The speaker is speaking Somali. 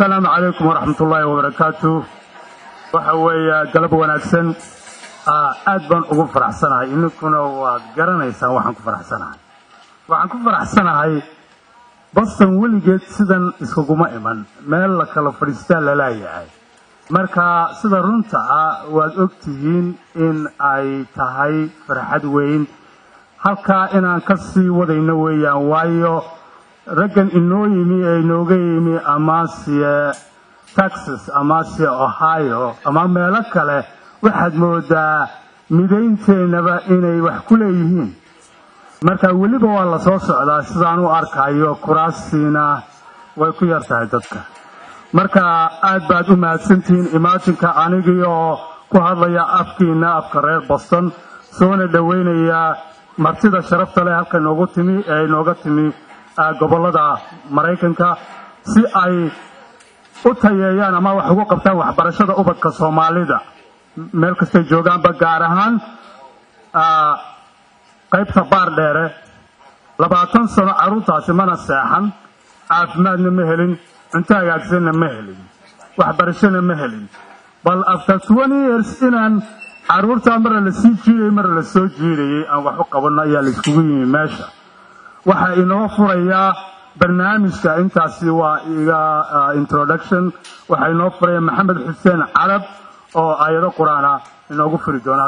asalaamu calaykum waraxmat ullaahi wabarakaatu waxa weeye galab wanaagsan aad baan ugu faraxsanahay ininkuna waad garanaysaan waxaan ku faraxsanahay waxaan ku faraxsanahay boston weligeed sidan iskuguma iman meel la kala fadhiistaa lalaayahay marka sida runta ah waad og tihiin in ay tahay farxad weyn halkaa inaan ka sii wadayno weeyaan waayo raggan inoo yimi ee inooga yimi amase texas amase ohio ama meelo kale waxaad moodaa midaynteennaba inay wax ku leeyihiin marka weliba waa la soo socdaa sidaan u arkayo kuraastiina way ku yar tahay dadka marka aad baad u mahadsantihiin imaajinka anigii oo ku hadlaya afkiina afka reer boston soona dhoweynaya martida sharafta leh halka inoogu timi ee inooga timi gobollada maraykanka si ay u tayeeyaan ama wax ugu qabtaan waxbarashada ubadka soomaalida meel kastay joogaanba gaar ahaan qaybta baar dheere labaatan sano carruurtaasi mana seexan caafimaadna ma helin cunto hagaagsanna ma helin waxbarashona ma helin bal after twenty years inaan carruurtaa mara la sii jiidayay mara la soo jiidayay aan wax u qabanno ayaa la iskugu yimi meesha waxaa inoo furayaa barnaamijka intaasi waa iga introduction waxaa inoo furaya maxamed xuseen carab oo aayado qur-aana inoogu furi doona